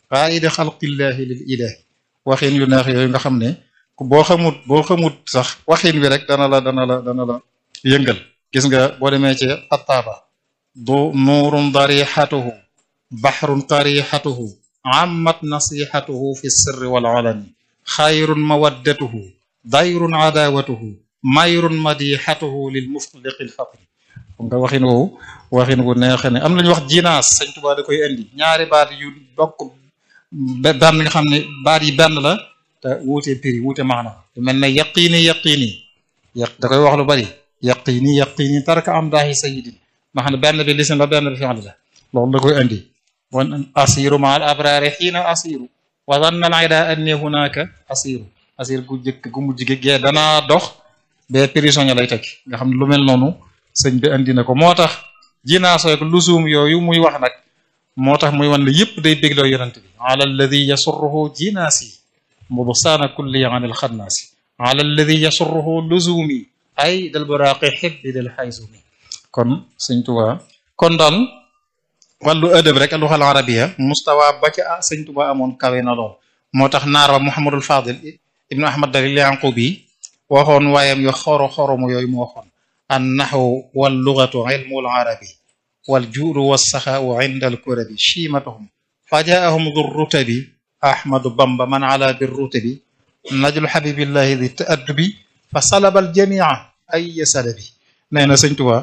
qaayida xalqillahi lil ilahi waxin yu neex yooyu nga xam ne boo xamut boo xamut sax waxin wi rek dana la dana la dana la yëngal gis nga boo demee ci attaaba du nuurun darixatuhu baxrun qarixatuhu ammat nasixatuhu fi sirri wal alani xayrun mawaddatuhu dayrun adawatuhu mayrun madixatuhu lil mufliqi l faqri xam nga waxin woowu waxin wu neexe ne am nañu wax jinaas sëñ Tuubaa da koy indi ñaari baat yu bokk benn nga xam ne baat yi benn la te wuute prix wuute maana lu mel ne yaqiini yaqiini yaq da koy wax lu bari yaqiini yaqiini tarka am daahi sayidin ma xam ne benn bi lisin la benn bi fi'l la loolu da koy indi wan asiru ma al abrari xiina asiru wa zanna al ida anni hunaka asiru asir gu jëkk gu mujj gi gee danaa dox ba prisonnier lay tekki nga xam ne lu mel noonu sëñ bi andi na ko moo tax jinaaso ak lusuum yooyu muy wax nag moo tax muy wan ne yëpp day bégloo yonent bi ala alladi yasurruhu jinaasi mubsaana kulli an al xannaasi ala alladi yasurruhu lusuumi ay dal buraaqi xibbi dal xaysumi kon sëñ Tuubaa kon daal wàllu ëdëb rek aluxal arabiya mustawa ba ca sëñ Tuubaa amoon kawe na lool moo tax naar ba Muhammadul Fadil ibnu Ahmad Dalil Yanqubi waxoon waayam yo xoro xoromu yooyu mu waxoon an naxwu wal lugatu ilmul arabi wal juudu wassaxaau inda al kurabi chiimatuhum fa jaahum du rutabi ahmadu bamba man ala bir rutabi najlu xabibillahi di taaddubi fa salaba al jamia ay salabi nee na sëñ Tuubaa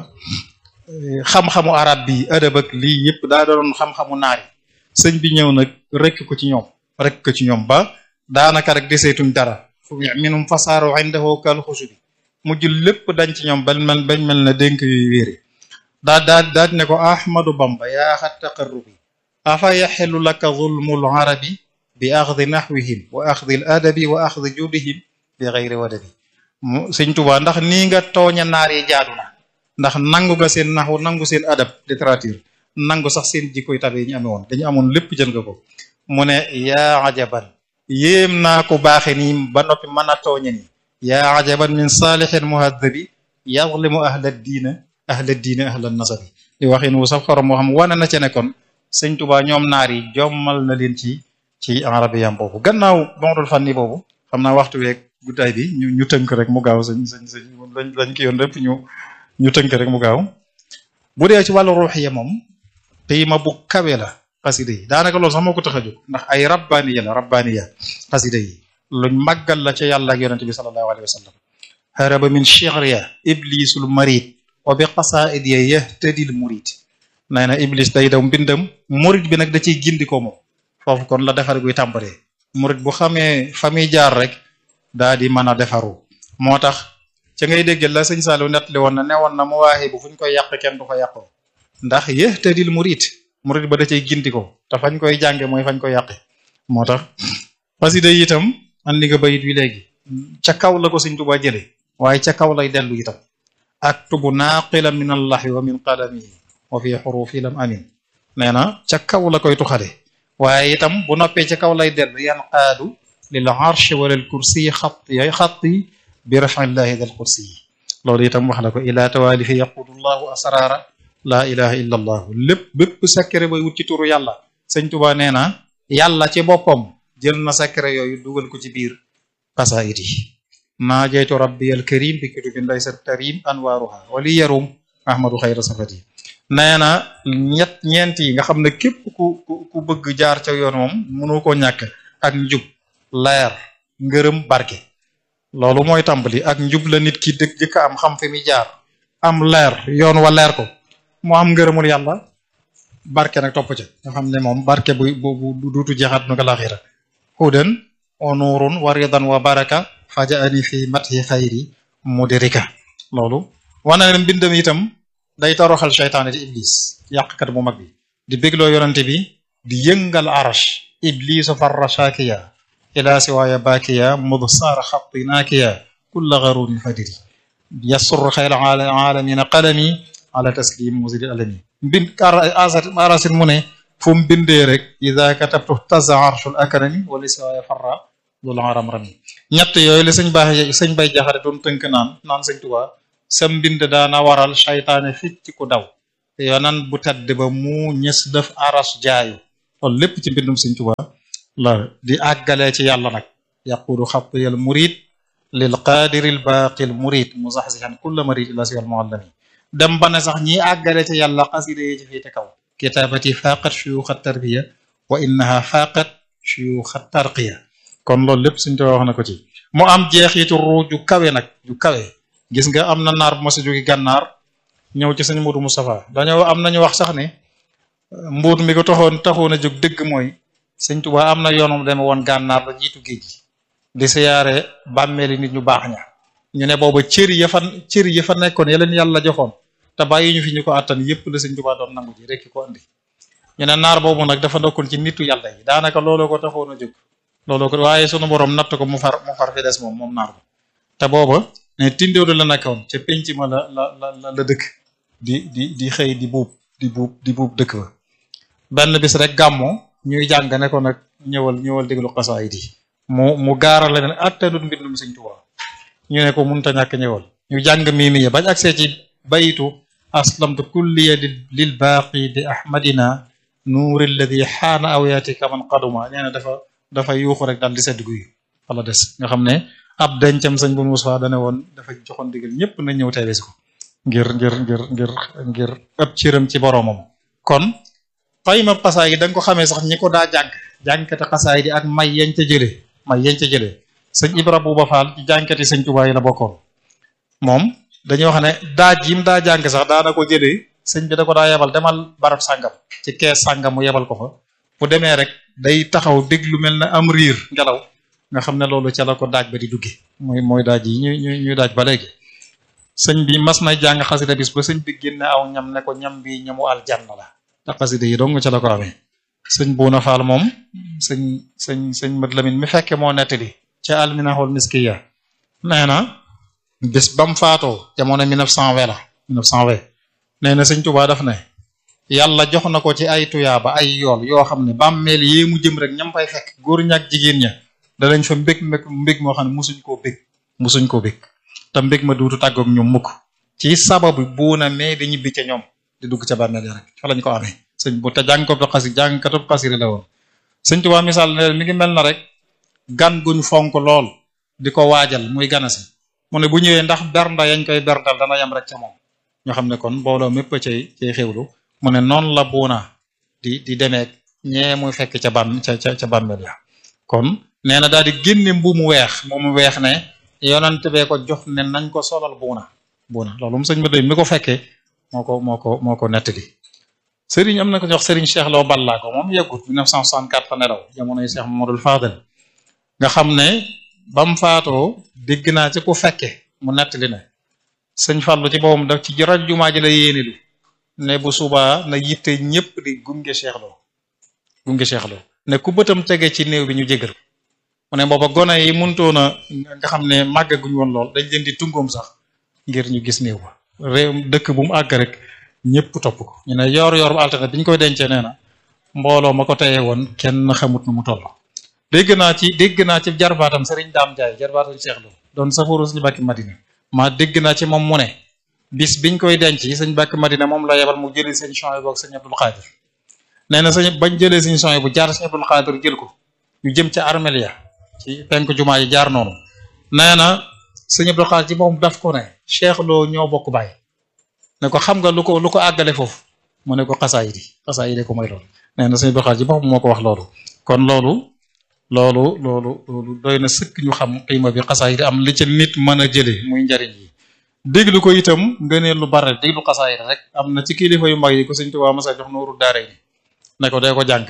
xam-xamu arab bi adab ak lii yëpp daa doon xam-xamu naari sëñ bi ñëw nag rekk ko ci ñoom rekk ko ci ñoom ba daanaka rek deseetuñ dara fu minum fasaaru indahu kal xusubi mujj lépp dañ ci ñoom bañ mel bañ mel ne dénk yuy wéere daa daa daa ne ko ahmadu bamba yaa xat taqarrubi afa yaxelu laka zulmul arabi bi axdi naxwihim wa axdi l adabi wa axdi judihim bi xeyri wadabi mu sëñ Tuubaa ndax nii nga tooña naar yi jaadu na ndax nangu nga seen naxwu nangu seen adab littérature nangu sax seen jikkoy tabe yi ñu amee woon dañu amoon lépp jël nga ko mu ne yaa ajaban yéem naa ko baaxe nii ba noppi mën a tooñe nii yaa ajaban min saalixin muhadabi yazlimu ahla diina ahla diina ahla nasabi di waxin wu sax xorom moo xam wane na ca ne kon sëñ Tuubaa ñoom naar yi jommal na leen ci ci arabiyam boobu gannaaw bonrul fanni boobu xam naa waxtu weeg guddaay bi ñu ñu tënk rek mu gaaw sëñ sëñ sëñ lañ lañ ki yoon lépp ñu ñu tënk rek mu gaaw bu dee ci wàllu ruuxiya moom qiima bu kawe la xasida yi daanaka loolu sax moo ko tax a jóg ndax ay rabbaniya la rabbaniya xasida yi luñ màggal la ca yàlla ak yonente bi sallallahu alayhi wa sallam haraba min shi'riya iblisul marid wa bi qasa'idiya yahtadil murid nee na iblis day daw mbindam murid bi nag da ciy gindikoo moom foofu kon la defar guy tàmbalee murid bu xamee fa muy jaar rek daa di mën a defaru moo tax ca ngay dégg la sëñ Saliou nettali woon na newoon na mu waaxee bu fu ñu koy yàq kenn du ko yàqoo ndax yahtadil murid murid ba da cay gindikoo te fañ koy jànge mooy fañ koy yàqe moo tax xasida yi itam an li nga bayit wi léegi ca kaw la ko sëñ Tuubaa jële waaye ca kaw lay dellu itam aktubu naaqilan min allahi wa min qalamihi wa fi xurufi lam amin nee na ca kaw la koy tuxale waaye itam bu noppee ca kaw lay dellu yan qaadu lil arshi wa lil kursi xatti yay xatti bi rafillahi dal kursi yi loolu itam wax na ko ila tawalifi yaqudu llahu asrara la ilaha illa allahu lépp bépp secret bay wut ci turu yàlla sëñ Tuubaa nee na yàlla ci boppam jël na secret yooyu dugal ko ci biir qasaid yi naajaytu rabbi al karim bi kutubin laysa tarim anwaruha wali yarum ahmadu xayra safati nee na ñett ñeent yi nga xam ne képp ku ku ku bëgg jaar ca yoon moom mënu ko ñàkk ak njub leer ngërëm barke loolu mooy tàmbali ak njub la nit ki dëgg jëkk am xam fi muy jaar am leer yoon wa leer ko mu am ngërëmul yàlla barke nag topp ca nga xam ne moom barke bu bu bu duutu jeexaat nu ko laaxira hudan wa nuurun wa ridan wa baraka fajaani fi mathi xayri mudirika loolu wane na mbindam itam day toroxal seytaane di iblis yàqkat bu mag bi di bégloo yonante bi di yëngal arash iblisu farra shakiya ila siwaaya bakiya mud saara xatti naakiya kulla garurin fadiri yasur xayr alamina qalami ala taslim musidi alami mbind arasin mu ne fu mu bindee rek ida katabtu taza arshul akrami wala siwaaya farra dul aram rami ñett yooyu la sëñ baax sëñ bay jaxare doon tënk naan naan sëñ Tuubaa sa mbind daana waral saytaane fit ci ku daw yonan bu tedd ba mu ñës def aras jaayu loolu lépp ci mbindum sëñ Tuubaa la di àggalee ci yàlla nag yaqudu xatiyal murid lil qadiril baqil murid muzaxzihan kulla marid ila siwal muallami dem ba ne sax ñi àggale ci yàlla xasida yi ci féete kaw kitabati faqat shuyuxa tarbiya wa innaha faqat shuyuxa tarqiya kon loolu lépp suñ too wax na ko ci mu am jeexitu ruu ju kawe nag ju kawe gis nga am na naar bu ma sa jógi gànnaar ñëw ci sëñ Modou Moustapha dañoo am nañu wax sax ne mbuut mi ko taxoon taxoon a jóg dëgg mooy sëñ Tuubaa am na yoonum deme woon gànnaar ba jiitu géej gi di siyaare bàmmeeli nit ñu baax ña ñu ne booba cër ya fa cër ya fa nekkoon ya leen yàlla joxoon te bàyyi ñu fi ñu ko àttan yépp la sëñ Tuubaa doon nangu ji rek ko andi ñu ne naar boobu nag dafa ndokkoon ci nitu yàlla yi daanaka looloo ko taxoon a jóg looloo ko waaye sunu borom natt ko mu far mu far fi des moom moom naar ba te booba ne tindóodu la nekkoon ca penc ma la la la la dëkk di di di xëy di buub di buub di buub dëkk ba benn bis rek gàmmo ñuy jàng ne ko nag ñëwal ñëwal déglu xasaayid yi mu mu gaarale ne attanut mbindum Sëñ Tuubaa ñu ne ko munta ñàkk ñëwal ñu jàng miimi ya bañ agsee ci bayitu aslamtu kulliya lil baaqi bi ahmadina nuuri alladi xaana awyaati kaman qaduma nee na dafa dafa yuuxu rek daal di sedd guy wala des nga xam ne ab dencam sëñ bu Muusaa dane woon dafa joxoon digal ñëpp na ñëw teewee si ko ngir ngir ngir ngir ngir ëpp ciram ci boromam kon xayma xasaay yi da nga ko xamee sax ñi ko daa jàng jàngkati xasaay di ak may yañ ca jëlee may yañ ca jëlee sëñ Ibra Buuba Faal ci jàngkati sëñ Tuubaa yi la bokkoon moom dañuy wax ne daaj yim daa jàng sax daana ko jëlee sëñ bi da ko daa yebal demal barab sàngam ci kees sàngam mu yebal ko fa bu demee rek day taxaw déglu mel na am riir ngelaw nga xam ne loolu ca la ko daaj ba di dugge mooy mooy daaj yi ñu ñu ñuy daaj ba léegi sëñ bi mas na jàng xasida bis ba sëñ bi génne aw ñam ne ko ñam bi ñamu aljanna la te xasida yi dong ca la ko amee sëñ Buuna Faal moom sëñ sëñ sëñ Mat Lamin mi fekke moo nettali ca alminahul miskiya nee na bis bam faatoo jamono 1920 la 1920 nee na sëñ Tuubaa daf ne yàlla jox na ko ci ay tuyaaba ay yool yoo xam ne bàmmeel yee mu jëm rek ñam fay fekk góor ñak jigéen ña danañ fa mbég mbég mbég moo xam ne musuñ koo bég musuñ koo bég te mbég ma duutu tàggoog ñoom mukk ci sababu buuna mais di ñibbi ca ñoom di dugg ca bàmmeel ya rek fa lañ ko amee sëñ bu te jàngkatu xasi jàngkatu xasiri la woon sëñ Tuubaa misaal ne mi ngi mel na rek gan guñ fonk lool di ko waajal muy ganasi mu ne bu ñëwee ndax bernda yañ koy berndal dana yem rek ca moom ñoo xam ne kon mbooloo mépp cay cay xewlu mu ne noonu la buuna di di demeek ñee muy fekk ca ban ca ca ca bàmmeel ya kon nee na daal di génne mbu mu weex mu mu weex ne yonent bee ko jox ne nañ ko solal buuna buuna loolu mu sëñ ma doy mi ko fekkee moo ko moo ko moo ko nettali sëriñ am na ko jox sëriñ Cheikh Lo Balla ko moom yeggut 1964 fa nelaw jamonoy Cheikh Mamadou Fadel nga xam ne bam faatoo dégg naa ci ku fekke mu nettali ne sëñ Fallou ci boppam daf ci rajo jumaa ji la yéenelu ne bu subaa na yitte ñëpp di gunge Cheikh Lo gunge Cheikh Lo ne ku bëtam tege ci néew bi ñu jégal mu ne booba gone yi mënutoon a nga xam ne màggaguñ woon lool dañ leen di tungoom sax ngir ñu gis néew ba réew dëkk bu mu àgg rek ñëpp topp ko ñu ne yor yor bu altine bi ñu koy dencee nee na mbooloo ma ko teye woon kenn xamut nu mu toll dégg naa ci dégg naa ci jarbaatam Serigne Dame Ndiaye jarbaatam Cheikh Lo doon safaru suñu bàkki Madina maa dégg naa ci moom mu ne bis biñ koy denc sëñ bàkki Madina moom la yebal mu jëli seen champs yi boog sëñ Abdul Xaadir nee na sëñ bañ jëlee seen champs yi bu jaar sëñ Abdul Xaadir jël ko ñu jëm ca armelia ci penk jumaa yi jaar noonu nee na sëñ Abdul Xaadir ci moom daf ko ne Cheikh Lo ñoo bokk bàyyi ne ko xam nga lu ko lu ko àggale foofu mu ne ko xasaay di xasaay di ko mooy loolu nee na sëñ Abdul Xaadir ci boppam moo ko wax loolu kon loolu loolu loolu loolu doy na sëkk ñu xam xiima bi xasaay di am li ca nit mën a jële muy njariñ yi déglu ko itam nga ne lu bare déglu xasaay rek am na ci kilifa yu mag yi ko sëñ Tuubaa masa jox nooru daara yi ne ko dee ko jàng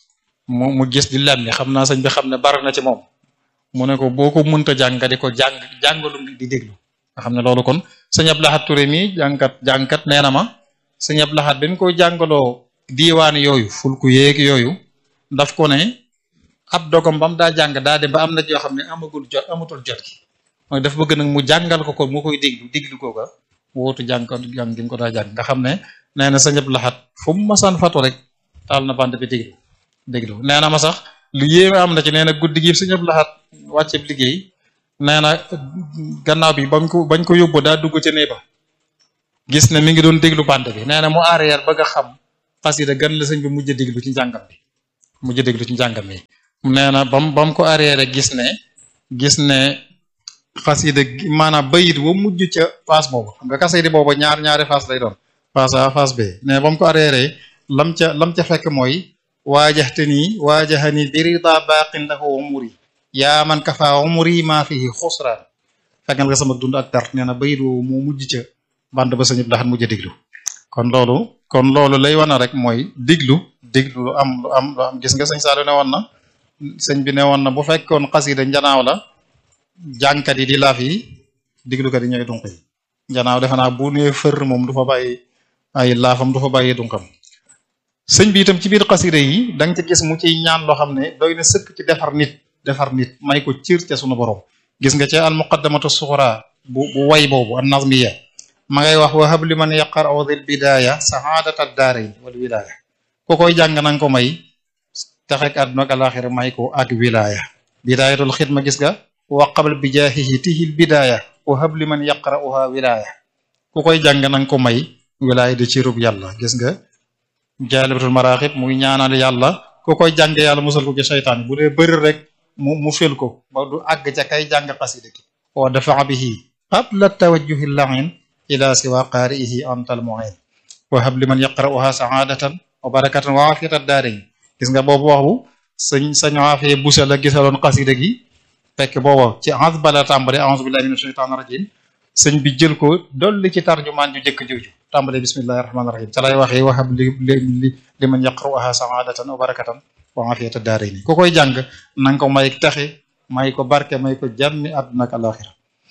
mu mu gis di lemmi xam naa sëñ bi xam ne bare na ci moom mu ne ko boo ko mënta jàng nga di ko jàng jàngalu di déglu nga xam ne loolu kon sëñ Abdou Lahad Touré mi jàngkat jàngkat nee na ma sëñ Abdou Lahad dañ koy jàngaloo diiwaan yooyu fulku yéeg yooyu daf ko ne ab dogam ba mu daa jàng daa dem ba am na yoo xam ne amagul jot amatul jot gi mooy dafa bëgg nag mu jàngal ko ko mu koy déglu déglu ko ko wootu jàng jàng gi mu ko daa jàng nga xam ne nee na sëñ Abdou Lahad fu mu masaan fatu rek taal na bande bi déglu déglu nee na ma sax lu yéeme am na ci nee na guddi gi sëñ Abdou Lahad wàcce liggéey nee na gannaaw bi bañ ko bañ ko yóbbu daa dugg ca néeg ba gis ne mi ngi doon déglu bande bi nee na mu arrière bëgg a xam xasida gan la sëñ bi mujj a déglu ci njàngam bi mujj a déglu ci njàngam bi nee na bam bam ko arrière gis ne gis ne xasida maanaam bayit wa mujj ca phase boobu xam nga xasida boobu ñaar ñaari phase lay doon phase A phase B mais bam ko arrière lam ca lam ca fekk mooy waajaxtani waajahani birida baqin lahu umuri yaa man kafa umuri maa fihi xusraan fekkal nga sama dund ak dart nee na bayit woowu moo mujj ca band ba sañu daxat mujj a diglu kon loolu kon loolu lay wana rek mooy diglu diglu lu am lu am lu am gis nga sëñ Saliou ne woon na sëñ bi ne woon na bu fekkoon xasida njanaaw la jàngkat yi di laaf yi diglukat yi ñooy dunq yi njanaaw defe naa bu nee fër moom du fa bàyyi ay laafam du fa bàyyi dunkam sëñ bi itam ci biir xasida yi da nga ci gis mu ciy ñaan loo xam ne doy na sëkk ci defar nit defar nit may ko cër ca sunu borom gis nga ca al muqaddamatu suxra bu bu way boobu an nazmiya ma ngay wax wahab li man yaqar aw dil bidaya sahaadata daarayn wal wilaya ku koy jàng nanga ko may texek àdduna ak alaxira may ko ak wilaya bidayatul xidma gis nga wa qabl bi jaahihi tihil bidaya wahab li man yaqra'uha wilaya ku koy jàng nanga ko may wilaya di cirub yàlla gis nga jaalibatul maraaxib muy ñaanal yàlla ku koy jàng yàlla musal ko ci seytaan bu dee bëri rek mu mu fel ko ba du àgg ca kay jàng xasida gi wa dafa bihi qabla tawajjuhi lahin ila siwa qaari'ihi antal mu'in wa hab liman yaqra'uha sa'adatan wa barakatan wa afiyatan daarayn gis nga boobu waxu sëñ sañ afee busa la gisaloon xasida gi fekk booba ci a'uuzu bala tàmbale a'uuzu billahi minash shaytaanir rajiim sëñ bi jël ko dolli ci tarjumaan ju jëkk jooju tàmbale bismillahi rahmaani rahim ca lay waxee wa hab li li liman yaqra'uha sa'adatan wa barakatan wa afiyatan daarayn ku koy jàng nanga ko may taxe may ko barke may ko jàmmi àdduna ak alaxira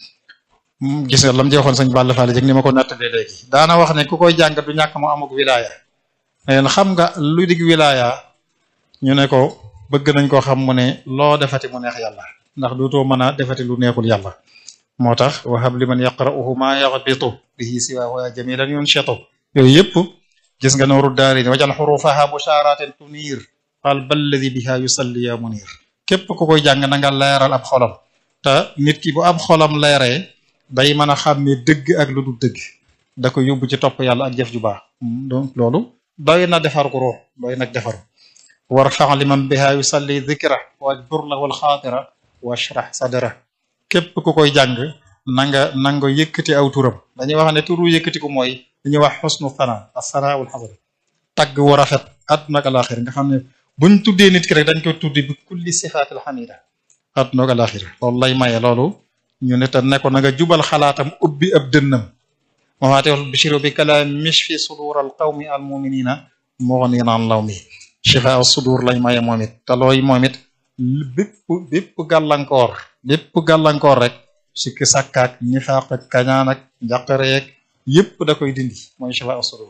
gis nga lam joxoon sëñ Balla Fall jëg ni ma ko nattalee léegi daana wax ne ku koy jàng du ñàkk mu amuk wilaya leen xam nga lu dig wilaya ñu ne ko bëgg nañ ko xam mu ne loo defati mu neex yàlla ndax dootoo mën a defati lu neexul yàlla moo tax wahab liman yaqra'uhu ma yaghbitu bihi siwahu ya jamilan yunshitu yooyu yëpp gis nga nooru daarini wajal xurufaha busharatin tunir qalba alladi biha yusalli ya munir képp ku koy jàng na nga leeral ab xolam te nit ki bu ab xolam leeree day mën a xàmmee dëgg ak lu dul dëgg da ko yóbbu ci topp yàlla ak jëf ju baax donc loolu doy na defar ko ruux doy nag defaru warfa liman biha yusalli dhikra wajbur lahu alxaatira washrah sadra képp ku koy jàng na nga na nga yëkkati aw turam dañuy wax ne turu yëkkati ko mooy dañuy wax xusnu sana as-sana wal xasr tagg wu rafet àdduna ak alaxira nga xam ne buñ tuddee nit ki rek dañ koy tuddi bi kulli sifaatil xamida àdduna ak alaxira loolu lay maye loolu ñu ne te ne ko na nga jubal xalaatam ubbi ab dënnam mafaatihul bishri bi kalaam mishfi sudur al qawmi al muminina mughnin an law mi shifa sudur lañ maye moom it te looy moom it bépp bépp gàllankoor bépp gàllankoor rek sikki sàkkaak nifaaq ak kañaan ak njàqareek yépp da koy dindi mooy shifa sudur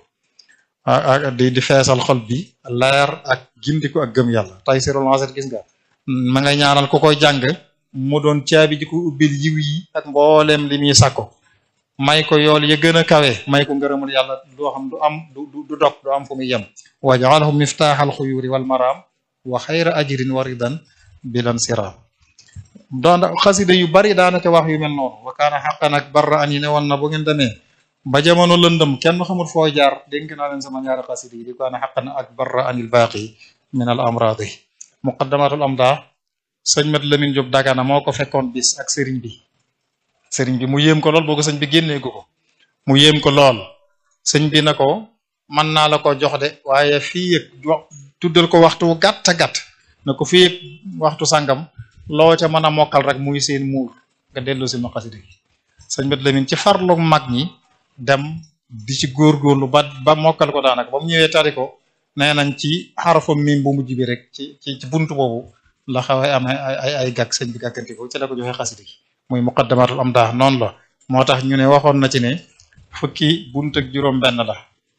ak di di feesal xol bi leer ak gindiku ak gëm yàlla tay sirul asir gis nga ma nga ñaanal ku koy jàng mu doon caabi ji ko ubbil yiw yi ak mboolem li muy sàkko may ko yool ya gën a kawe may ko ngërëmul yàlla doo xam du am du du dog du am fu muy yem waj'alhu miftaaxal xuyuri wal maraam wa xayra ajrin wa ridan bilan siraam doon xasida yu bari daana te wax yu mel noonu wa kaana xaqan ak barra an yi ne woon na bu ngeen demee ba jamono lëndëm kenn xamul foo jaar dénk naa leen sama ñaari xasida yi di kaana xaqan ak barra anil baaqi min al amraadi muqaddamatul amda sëñ Mat Lamin Jóob Dagana moo ko fekkoon bis ak sëriñ bi sëriñ bi mu yéem ko lool boo ko sëñ bi génneegu ko mu yéem ko lool sëñ bi na ko mën naa la ko jox de waaye fii yëg tuddal ko waxtu gàtt gàtt na ko fii yëg waxtu sàngam loo ca mën a mokkal rek muy seen muur nga dellu si ma xasida gi sëñ Mat Lamin ci farlu mag ñi dem di ci góorgóorlu ba ba mokkal ko daanaka ba mu ñëwee tari ko nee nañ ci xarafa miim bu mujj bi rek ci ci ci buntu boobu la xawee am ay ay ay gàkk sëñ bi gàkkanti ko ci la ko joxe xasida gi muy muqaddamatul am daa noonu la moo tax ñu ne waxoon na ci ne fukki bunt ak juróom benn la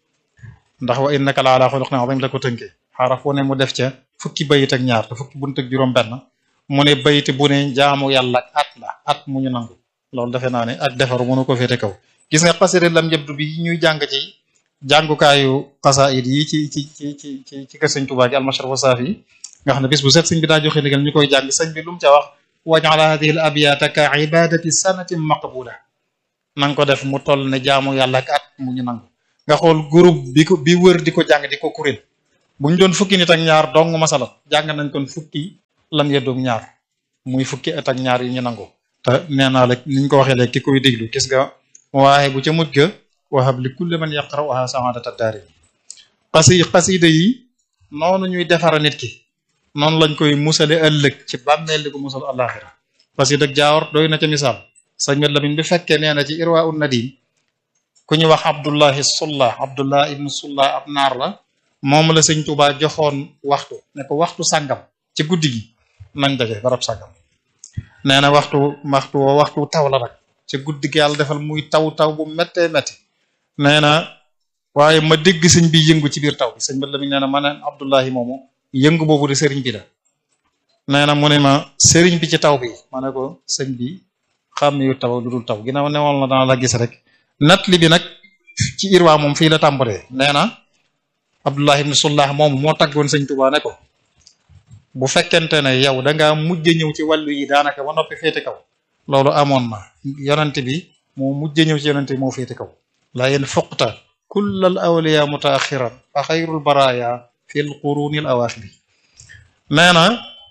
ndax wa innaka la ala xuluqin azim la ko tënkee xaraf wu ne mu def ca fukki bayit ak ñaar te fukki bunt ak juróom benn mu ne bayit bu ne jaamu yàlla ak at la at mu ñu nangu loolu defe naa ne ak defaru mënu ko féete kaw gis nga xasida lam jëbdu bi ñuy jàng ci jàngukaayu xasaayid yi ci ci ci ci ci ci kër sëñ Tuubaa gi almashraf saafi nga xam ne bis bu set sëñ bi daa joxe ndigal ñu koy jàng sëñ bi lu mu ca wax waj'al hadhihi al abyata ka ibadati sanatin maqbula na nga ko def mu toll ne jaamu yàlla ak at mu ñu nangu nga xool groupe bi ko bi wër di ko jàng di ko kuréel bu ñu doon fukki nit ak ñaar dong masala jàng nañ kon fukki lam yeddoog ñaar muy fukki at ak ñaar yu ñu nangu te nee naa la niñ ko waxee léegi ki koy déglu gis nga waaye bu ca mujj ga wahab li kulli man yaqra'uha sa'adata daari xasi xasida yi noonu ñuy defara nit ki noonu lañ koy musale ëllëg ci bàmmeel di ko musal àllaaxira xasida ak jaawar doy na ca misaal sëñ Mat Lamin bi fekkee nee na ci irwa un nadim ku ñu wax abdullahi sulla abdullah ibnu sulla ab naar la moom la sëñ Tuubaa joxoon waxtu ne ko waxtu sàngam ci guddi gi nañ daje barab sàngam nee na waxtu waxtu woo waxtu taw la nag ci guddi gi yàlla defal muy taw taw bu méttee métti nee na waaye ma dégg sëñ bi yëngu ci biir taw bi sëñ Mat Lamin nee na ma ne abdullahi moomu yëngu boobu di sëriñ bi la nee na mu ne ma sëriñ bi ci taw bi ma ne ko sëñ bi xam yu taw lu dul taw ginnaaw newoon na dana la gis rek nat li bi nag ci irwaa moom fii la tàmbalee nee na Abdullah ibn Sullah moom moo taggoon sëñ Tuubaa ne ko bu fekkente ne yow da ngaa mujj ñëw ci wàllu yi daanaka ba noppi féete kaw loolu amoon na yonante bi moo mujj ñëw ci yonante bi moo féete kaw la yéen fuqta kullal awliya mutaaxiran fa xayrul baraya fil qurunil awaaxiri nee na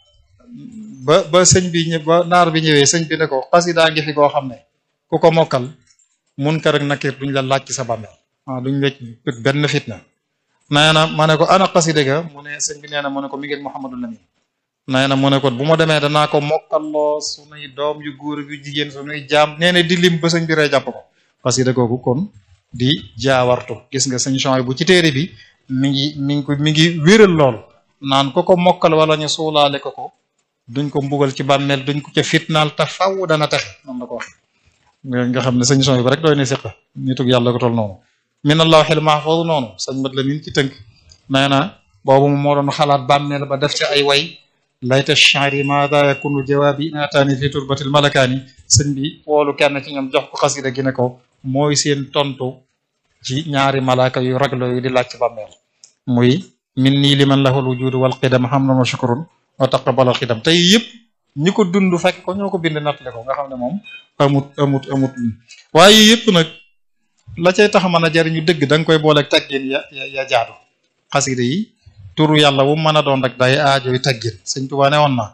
ba ba sëñ bi ñë ba naar bi ñëwee sëñ bi ne ko xasidaa ngi fi koo xam ne ku ko mokkal munkar ak nakir duñ la laaj ci sa bàmmeel waaw duñ la benn fitna nee na ma ne ko ana xasida ga mu ne sëñ bi nee na mu ne ko mi ngi Muhammadu Lamin nee na mu ne ko bu ma demee danaa ko mokkalloo sunuy doom yu góor yu jigéen sunuy jaam nee na di lim ba sëñ bi rey jàpp ko xasida googu kon di jaawartu gis nga sëñ chony bu ci téere bi mi ngi mi ngi ko mi ngi wéral lool naan ko ko mokkal wala ñu suulaale ko ko duñ ko mbugal ci bàmmeel duñ ko ca fitnaal te faw dana texe noonu la ko wax nga xam ne sëñ son bi rek doy na siqa nitug yàlla ko tol noonu min allahil mahfuz noonu sëñ mat la min ci tënk nee na boobu moo doon xalaat bàmmeel ba def ci ay way layta shari maada yakunu jawaabi naataani fi turbatil malakaani sëñ bi woolu kenn ci ñoom jox ko xasida gi ne ko mooy seen tontu ci ñaari malaaka yu raglo yu di laaj ci bàmmeel muy min nii liman lahul wujudu wal qidam hamdan wa shukrun wa taqabbal xidam tey yëpp ñi ko dund fekk ko ñoo ko bind nattale ko nga xam ne moom amut amut amut waaye yëpp nag la cay tax mën a jariñu dëgg da nga koy booleeg taggin ya ya jaadu xasida yi turu yàlla wu mën a doon rek day aajoy taggin sëñ Tuubaa ne woon na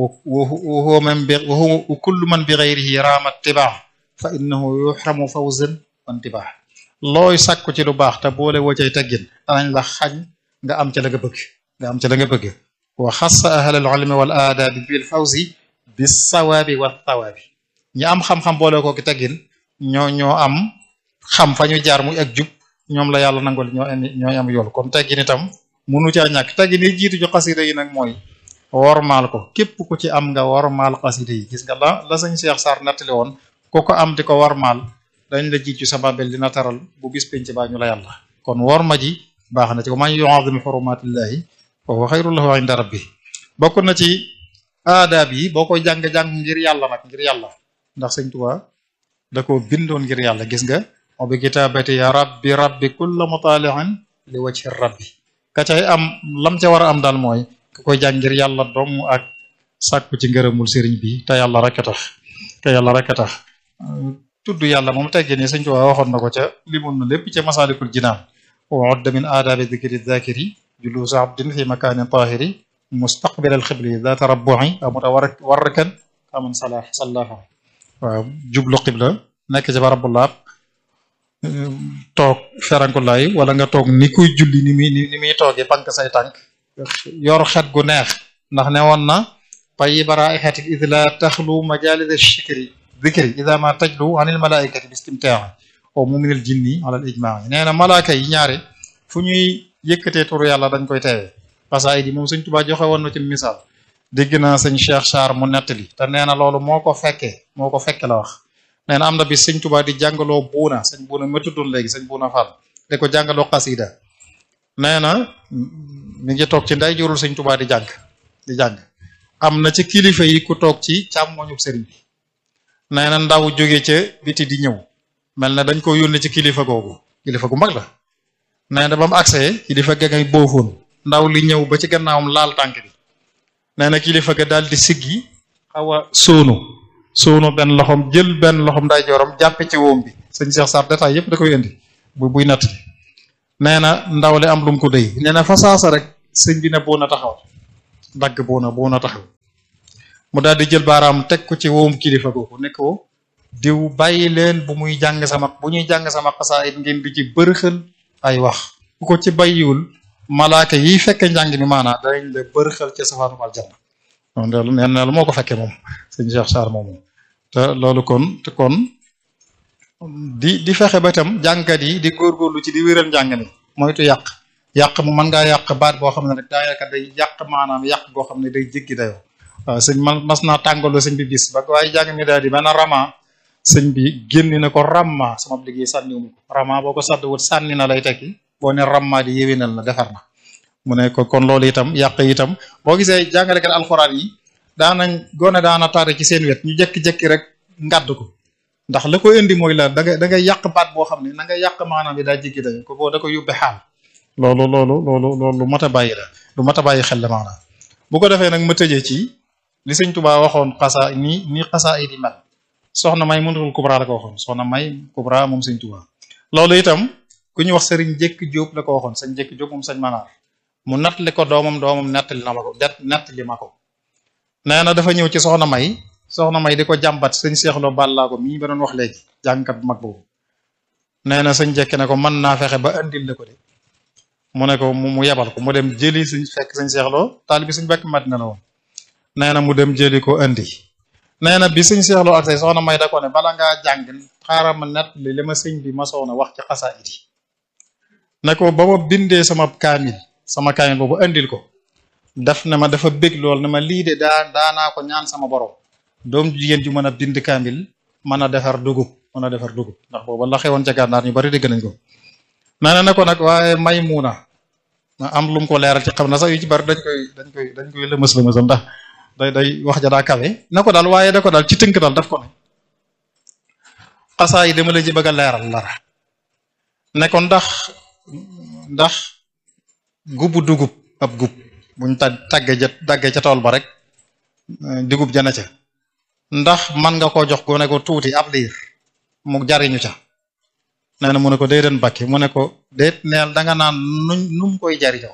wa man bi wa kullu man bi ghayrihi raama tibaa fa innahu yuhramu fawzan wa intibaa looy sàkku ci lu baax te boole woo cay taggin danañ la xañ nga am ca la nga bëgg nga am ca la nga bëgg wa xassa ahlal ilmi wal aadaabi bil fawzi bis sawaabi wa thawaabi ñi am xam-xam boole ko ki teggin ñoo ñoo am xam fa ñu jaar muy ak jub ñoom la yàlla nangol ñoo am ñooy am yool kon teggin itam munu caa ñàkk teggin yi jiitu ci xasida yi nag mooy wormaal ko képp ku ci am nga wormaal xasida yi gis nga la la sëñ Cheikh Sarr nettali woon ku ko am di ko wormaal dañ la jiitu sa babel dina taral bu bis penc baa ñu la yàlla kon worma ji baax na ci ko man yu'azzim hurumatillahi wa huwa xayrun lahu inda rabbi bokk na ci aadaab yi boo koy jàng-jàng ngir yàlla nag ngir yàlla ndax sëñ Tuubaa da ko bindoon ngir yàlla gis nga o bi kitaabati ya rabbi rabbi kulla mutali'in li wajhi rabbi ka cay am lam ca war a am daal mooy ka koy jàng ngir yàlla dong ak sàkku ci ngërëmul sëriñ bi te yàlla rek a tax te yàlla rek a tax tudd yàlla moom teggee ni sëñ Tuubaa waxoon na ko ca limul na lépp ca masalikul jinaan wa udda min aadaabi dikri zakiri julusu abdin fi makanin tahiri mustaqbil al xibli data rabbu'i aw mutawarrikan kaman salah sallaha waaw jublu xibla nekk ci barab bu laab toog ferankulaay wala nga toog ni kuy julli ni muy ni muy toogee bank say tànk yor xet gu neex ndax ne woon na tayyiba raihati id la taxlu majalis shikri dikri ida ma tajlu anil malaikati bi istimtaa o muminil jinni ala al ijmaa nee na malaaka yi ñaare fu ñuy yëkkatee turu yàlla dañ koy teewee xasaayid yi moom sëñ Tuubaa joxe woon na ci misaal dégg naa sëñ Cheikh Sarr mu nettali te nee na loolu moo ko fekkee moo ko fekke la wax nee na am na bi sëñ Tuubaa di jàngaloo buuna sëñ buuna ma tuddoon léegi sëñ buuna Fall di ko jàngaloo xasida nee na mi ngi toog ci nday jurul sëñ Tuubaa di jàng di jàng am na ci kilifa yi ku toog ci càmmoñu sëriñ bi nee na ndaw jóge ca biti di ñëw mel na dañ ko yónnee ci kilifa googu kilifa gu mag la nee na ba mu agsee kilifa ga ngay boofoon ndaw li ñëw ba ci gannaawam laal tànk bi nee na kilifa ga daal di siggi xaw a sóonu sóonu benn loxom jël benn loxom nday jooram jàppe ci wóom bi sëñ Cheikh Sarr détail yëpp da koy indi bu buy natt nee na ndaw li am lu mu ko dëy nee na fa saasa rek sëñ bi ne buuna taxaw dagg buuna buuna taxaw mu daal di jël baaraam teg ko ci woom kilifa googu ne ko diw bàyyi leen bu muy jàng sama bu ñuy jàng sama xasaayit ngeen di ci bërxël ay wax bu ko ci bàyyiwul malaaka yi fekke njàng mi maanaa danañ la bërxël ci safaanu aljanna donc loolu nee na lu moo ko fekkee moom sëñ Cheikh Sarr moom te loolu kon te kon di di fexe ba itam jàngkat yi di góorgóorlu ci di wéral njàng mi moytu yàq yàq mu mën ngaa yàq baat boo xam ne rek daa yaakaar day yàq maanaam yàq goo xam ne day jéggi dayoo waaw sëñ man mas naa tàngaloo sëñ bi bis ba waaye jàng mi daal di benn rama sëñ bi génni na ko ramma sama liggéey sànniwumu ko rama boo ko sàdd wut sànni na lay tekki boo ne ramma di yéwénal na defar na mu ne ko kon loolu itam yàq itam boo gisee jàngalekat alxuraan yi daanañ gone daana tare ci seen wet ñu jekki-jekki rek ngàdd ko ndax la ko indi mooy la da ngay da ngay yàq baat boo xam ne na nga yàq maanaam bi daa jéggi dayo ko boo da ko yóbbe xaal loolu loolu loolu loolu lu mat a bàyyi la lu mat a bàyyi xel la maanaam bu ko defee nag ma tëjee ci li sëñ Tuubaa waxoon xasaa ni ni xasaa yi di mel soxna may mënatul kubra la ko waxoon soxna may kubra moom sëñ Tuubaa loolu itam ku ñu wax sëriñ Jekk Jóob la ko waxoon sëñ Jekk Jóob moom sëñ Manaar mu nattali ko doomam doomam nettali na ma ko det nettali ma ko nee na dafa ñëw ci soxna may soxna may di ko jàmbat sëñ seexloo bàllaa ko mii ba doon wax léegi jàngkat bu mag boobu nee na sëñ Jekk ne ko mën naa fexe ba andil la ko de mu ne ko mu yebal ko mu dem jëli suñ fekk sëñ seexloo taalibi suñ bekk Madina la woon nee na mu dem jëli ko andi nee na bi sëñ seexloo ak say soxna may da ko ne bala ngaa jàng xaaral ma nett li li ma sëñ bi ma soona wax ci xasaayid yi ne ko ba ma bindee sama kaamil sama kaamil boobu andil ko daf ne ma dafa bég lool ne ma lii de daa daanaa ko ñaan sama borom doom jigéen ju mën a bind kaamil mën a defar dugub mën a defar dugub ndax booba la xewoon ca gànnaar ñu bari dégg nañ ko nee na ne ko nag waaye may muuna ma am lu mu ko leeral ci xam na sax yu ci bari dañ koy dañ koy dañ koy lëmës lëmësal ndax day day wax ja daa kawe na ko daal waaye da ko daal ci tënk daal daf ko ne xasaa yi dama la ci bëgg a leeral lara ne ko ndax ndax gubu dugub ab gub buñ tag tàggee ja tàggee ca tool ba rek dugub jana ca ndax man nga koo jox gone ko tuuti ab liir mu jariñu ca nee na mu ne ko déedéet bakki mu ne ko déet neel danga naan nuñ nu mu koy jariñoo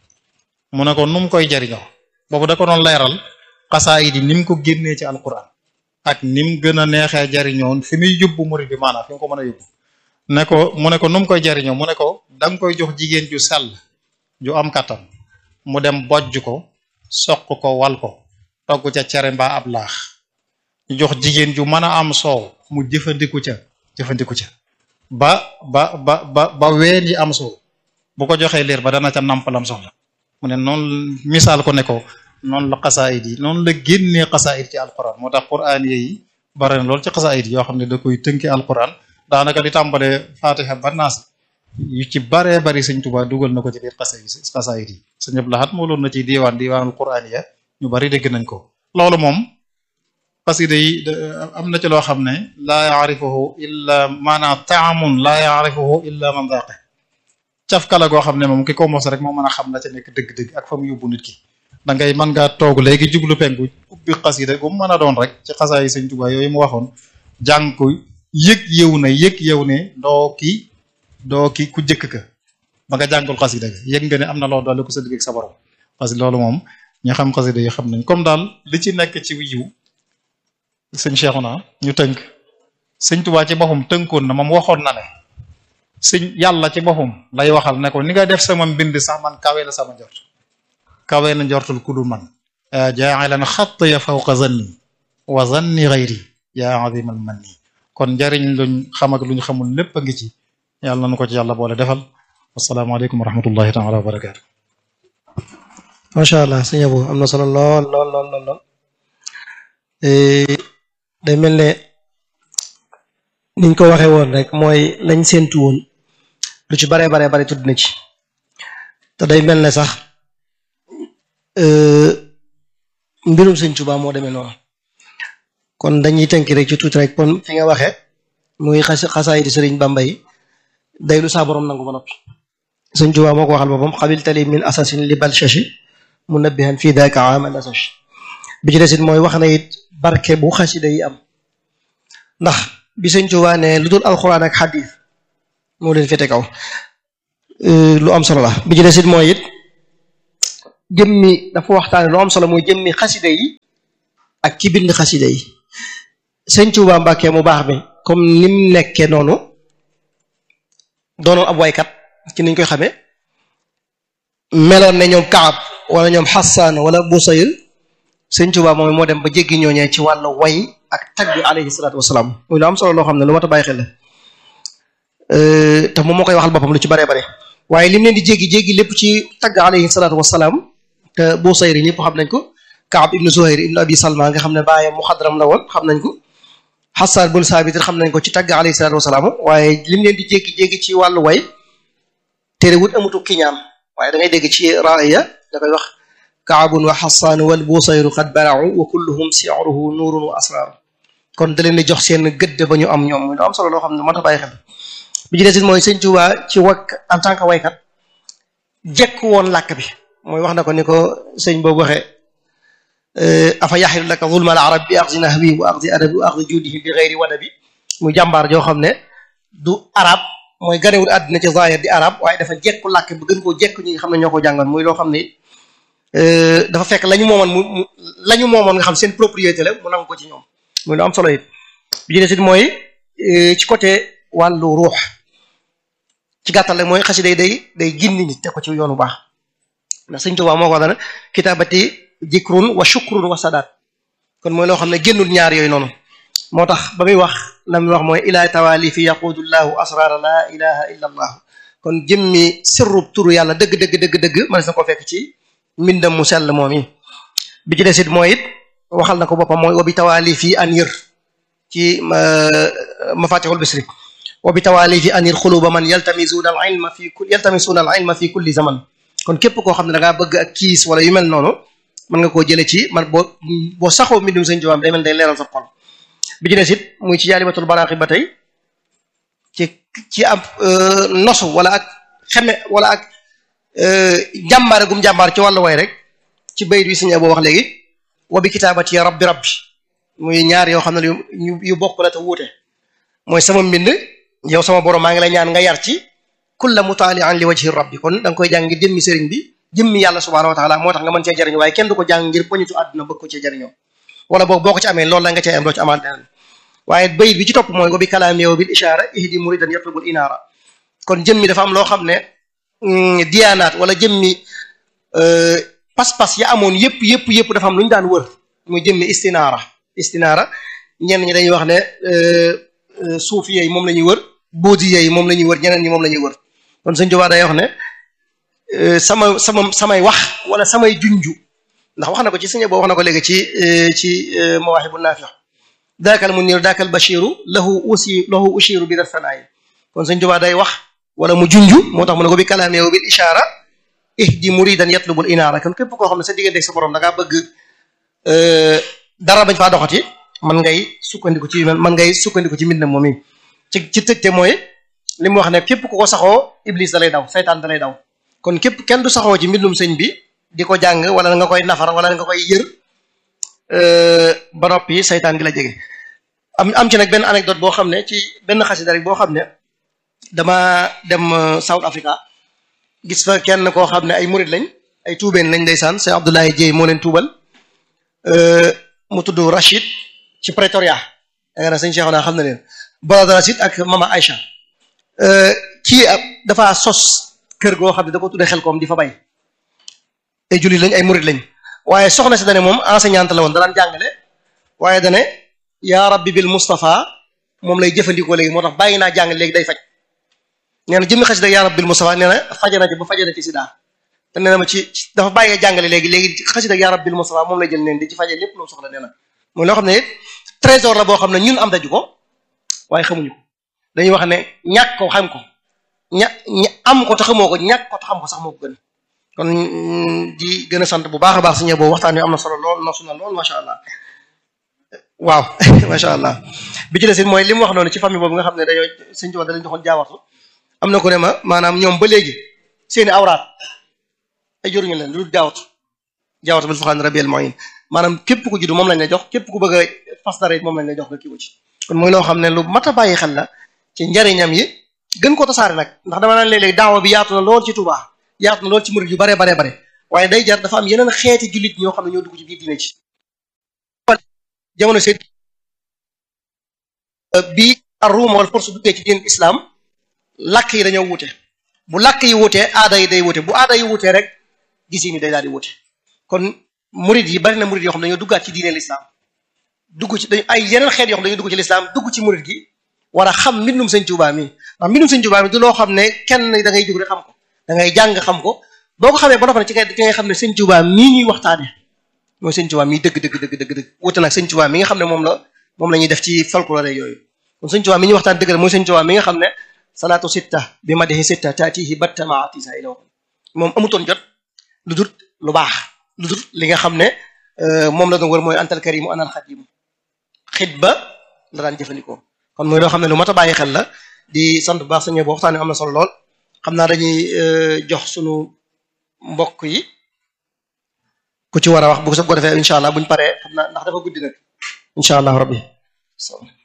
mu ne ko nu mu koy jariñoo boobu da ko doon leeral xasaayid yi ni mu ko génnee ci alquran ak ni mu gën a neexee jariñoo fi muy yóbbu murid bi maanaam fi mu ko mën a yóbbu ne ko mu ne ko nu mu koy jariñoo mu ne ko da nga koy jox jigéen ju sell ju am kattan mu dem bojj ko soq ko wal ko togg ca cere mbaa ab laax ñu jox jigéen ju mën a am soow mu jëfandiku ca jëfandiku ca ba ba ba ba ba ween yi am soow bu ko joxee liir ba dana ca nampalam soxla mu ne noonu misaal ko ne ko noonu la xasaayid yi noonu la génnee xasaayid ci alquran moo tax quran yi bare na loolu ci xasaayid yoo xam ne da koy tënki alquran daanaka di tàmbalee fatiha ba naas yu ci baree bari sëñ Tuubaa dugal na ko ci biir xasaayid yi sëñ Abdul Ahad moo loon na ci diiwaan diiwaanul quran ya ñu bari dégg nañ ko loolu moom xasida yi am na ci loo xam ne laa yaarifuhu illa maanaam taamun laa yaarifuhu illa man daaqe cafkala goo xam ne moom ki ko mos rek moo mën a xam la ca nekk dëgg-dëgg ak fa mu yóbbu nit ki da ngay mën ngaa toog léegi jublu penku ubbi xasida gu mu mën a doon rek ci xasaa yi sëñ Tuubaa yooyu mu waxoon jàng ko yëg yew na yëg yew ne doo ki doo ki ku jëkk ka ba nga jàngul xasida ga yëg nga ne am na loo doole ko sa digg ak sa borom parce que loolu moom ñi xam xasida yi xam nañ comme daal li ci nekk ci yiw sëñ Cheikhouna ñu tënk sëñ Tuubaa ci boppam tënkoon na moom waxoon na ne sëñ yàlla ci boppam lay waxal ne ko ni nga def sama mbind sax man kawe la sama njort kawe na njortul ku dul man jaa'ilan xatt ya fawqa zanni wa zanni ghayri yaa azimal manni kon njariñ luñ xam ak luñ xamul lépp a ngi ci yàlla nañu ko ci yàlla boole defal asalaamaaleykum wa rahmatullahi taala wa barakaatu macha allah sëñ Abo am na solo lool lool lool lool lool day mel ne niñ ko waxee woon rek mooy lañ séentu woon lu ci baree baree bare tudd na ci te day mel ne sax mbirum sëñ Tuubaa moo demee noonu kon dañuy tënk rek ci tuuti rek kon fi nga waxee muy xas xasaay di sëriñ Bamba yi day lu saa borom nangu ba noppi sëñ Tuubaa moo ko waxal boppam xabil tali min asasin li bal shashi munabbihan fii daaka amal asash bi ci desit mooy wax na it barke bu xasida yi am ndax bi sëñ Tuubaa ne lu dul alxuraan ak xadiis moo leen féete kaw lu am solo la bi ci desit mooy it jëmmi dafa waxtaane lu am solo mooy jëmmi xasida yi ak ki bind xasida yi sëñ Tuubaa Mbàkke mu baax mi comme nim nekke noonu doonoon ab waykat ci niñ koy xamee meloon ne ñoom Kaab wala ñoom Xasaan wala Busayr sëñ Tuubaa moom moo dem ba jéggi ñooñee ci wàllu way ak tagg alayhi salaatu wasalaam muy lu am solo loo xam ne lu mat a bàyyi xel la te moom moo koy waxal boppam lu ci baree bare waaye lim leen di jéggi jéggi lépp ci tagg alayhi salaatu wasalaam te Busayr yi ñëpp xam nañ ko Kaab ibnu Zuhayr ibnu Abi Salma nga xam ne baayam muxadram la woon xam nañ ko Xasaan bun Saabit xam nañ ko ci tagg alayhi salaatu wasalaam waaye lim leen di jéggi jéggi ci wàllu way terewut amutu kiñaan waaye da ngay dégg ci raaya da koy wax kaabun wa xasaan wal busayru qad barau wa kulluhum siruhu nuurun wa asrar kon da leen di jox seen gëdd ba ñu am ñoom muy lu am solo loo xam ne moo tax bàyyi xel bi ci des mooy sëñ Tuubaa ci wakk en tant que waykat jekk woon làkk bi mooy wax na ko ni ko sëñ boobu waxee afa yaxilu laka zulma al arab bi axdi nahwi wa axdi adabi wa axdi judihi bi gayri wadabi muy jàmbaar joo xam ne du arab mooy ganewul àddina ci zahir di arab waaye dafa jekku làkk bi gën koo jekk ñi nga xam ne ñoo ko jàngoon muy loo xam ne dafa fekk la ñu moomoon mu la ñu moomoon nga xam seen propriété la mu nangu ko ci ñoom muy lu am solo it bi ci des it mooy ci côté wàllu ruux ci gàttal rek mooy xasida day day gindi nit te ko ci yoonu baax ndax Sëñ Tuubaa moo ko wax dana kitaabati jikrun wa shukrun wa sadaat kon mooy loo xam ne génnul ñaar yooyu noonu moo tax ba muy wax la muy wax mooy ilaa tawaali fi yaqudullahu asrara la ilaha illa allah kon jëmmi sirrub turu yàlla dëgg dëgg dëgg dëgg mënees na ko fekk ci mbindam mu sell moom yi bi ci des it mooy it waxal na ko boppam mooy wabi tawaali fi anir ci mafatihul bisri wabi tawaali fi anir xuluba man yaltamisuuna al ilma fi kulli yaltamisuuna al ilma fi kulli zaman kon képp koo xam ne da ngaa bëgg ak kiis wala yu mel noonu mën nga koo jële ci man boo boo saxoo mbindum sëñ Tuubaa day mel day leeral sa xol bi ci des it muy ci jaalibatul banaaxi ba tey ci ci ab nosu wala ak xeme wala ak jàmbaare gum jàmbaar ci wàllu way rek ci bayit wi sëñ boo wax léegi wa bi kitaabati ya rabbi rabbi muy ñaar yoo xam ne yu yu bokk la te wuute mooy sama mbind yow sama borom maa ngi lay ñaan nga yar ci kulla mutaalian li wajhi rabbi kon da nga koy jàng ngir jëmmi sëriñ bi jëmmi yàlla subhanahu wa taala moo tax nga mën cee jariñu waaye kenn du ko jàng ngir poñitu àdduna bëgg ko cee jariñoo wala boog boo ko ci amee loolu la nga cee am doo ci amaat leneen waaye bayit bi ci topp mooy wa bi kalaami yow bil ishaara ihdi muridan yatlubul inaara kon jëmmi dafa am loo xam ne diyaanaat wala jëmmi pas-pas ya amoon yëpp yëpp yëpp dafa am lu ñu daan wër muy jëmmi istinaara istinaara ñenn ñi dañuy wax ne suufi yi moom la ñuy wër boodi yi moom la ñuy wër ñeneen ñi moom la ñuy wër kon sëñ Tuubaa day wax ne sama sama samay wax wala samay junju ndax wax na ko ci sëñ boo wax na ko léegi ci ci mawaahibu naafi daakal munir daakal bashiru lahu usi lahu ushiru bi dafanaayi kon sëñ Tuubaa day wax wala mu junju moo tax mu ne ko bi kalaam yow bil ishaara ihdi muridan yatlubul inaara kon képp koo xam ne sa diggante sa borom da ngaa bëgg dara bañ faa doxati man ngay sukkandiku ci man ngay sukkandiku ci mbindam moom yi ci ci tëjte mooy li mu wax ne képp ku ko saxoo iblis da lay daw saytaan da lay daw kon képp kenn du saxoo ci mbindum sëñ bi di ko jàng wala nga koy nafar wala nga koy yër ba noppi saytaan gi la jege am am ci nag benn anecdote boo xam ne ci benn xasida rek boo xam ne dama dem South Africa gis fa kenn koo xam ne ay murid lañ ay tuubeen lañ ndeysaan c'est Abdoulaye Dieye moo leen tuubal mu tudd Rachid ci Pretoria da nga ne sëñ Cheikh naa xam na leen brother Rachid ak mama Aïcha kii dafa sos kër goo xam ne da ko tuddee xel koom di fa bay ay jullit lañ ay murid lañ waaye soxna si dane moom enseignante la woon danaan jàngale waaye dane yaa rabbi bil Mustafa moom lay jëfandikoo léegi moo tax bàyyi naa jàng léegi day faj nee na jëmmi xasida yaa rabbi bil Mustafa nee na fajana ci ba fajana ci sida te nee na ma ci dafa bàyyee jàngale léegi léegi xasida yaa rabbi bil Mustafa moom lay jël neen di ci faje lépp loo soxla nee na mooy loo xam ne trésor la boo xam ne ñun am daju ko waaye xamuñu ko dañuy wax ne ñàkk ko xam ko ña am ko te xamoo ko ñàkk ko te xam ko sax moo ko gën kon di gën a sant bu baax a baax suñu boobu waxtaan wi am na solo lool nosu na lool macha allah waaw macha allah bi ci des mooy li mu wax noonu ci famille boobu nga xam ne dañoo sëñ Tuubaa da lañ joxoon jaawartu am na ko ne ma maanaam ñoom ba léegi seeni awraat ay joruñu leen lu jaawartu jaawartu bil fuxaan rabiel moyin maanaam képp ku juddu moom lañ la jox képp ku bëgg a fas dara it moom lañ la jox nga kii ko ci kon mooy loo xam ne lu mat a bàyyi xel la ci njariñam yi gën ko tasaare nag ndax dama naan léeg-léeg daawa bi yaatu na lool ci Tuubaa yaatu na lool ci murid yu bare bare bare waaye day jar dafa am yeneen xeeti jullit ñoo xam ne ñoo dugg ci biir diine ci jamono seen bi ar-Ruum wal Furs duggee ci diin islam làkk yi dañoo wute bu làkk yi wutee aada yi day wute bu aada yi wutee rek gis yi ni day daal di wute kon murid yi bari na murid yoo xam dañoo duggaat ci diine l'islam dugg ci dañ ay yeneen xeet yoo xam dañoo dugg ci l'islam dugg ci murid gi war a xam mbindum sëñ Tuubaa mi ndax mbindum sëñ Tuubaa mi du loo xam ne kenn da ngay jóg rek xam ko da ngay jàng xam ko boo ko xamee ba noppi ci kay ci ngay xam ne sëñ Tuubaa mii ñuy waxtaane mooy sëñ Tuubaa mii dëgg dëgg dëgg dëgg dëgg wute nag sëñ Tuubaa mi nga xam ne moom la moom la ñuy def ci folklore yooyu kon sëñ Tuubaa mi ñuy waxtaan dëgg la mooy sëñ Tuubaa mi nga xam ne salaatu sitta bi madihi sitta taatihi batta maatisa ila moom amutoon jot lu dul lu baax lu dul li nga xam ne moom la doon wër mooy antal karimu anal xadimu xitba la daan jëfandikoo kon muy loo xam ne lu mat a bàyyi xel la di sant bu baax sañe boo waxtaane am na solo lool xam naa dañuy jox sunu mbokk yi ku ci war a wax bu ko defee incha allah buñ paree xam naa ndax dafa guddi nag incha allah rabbi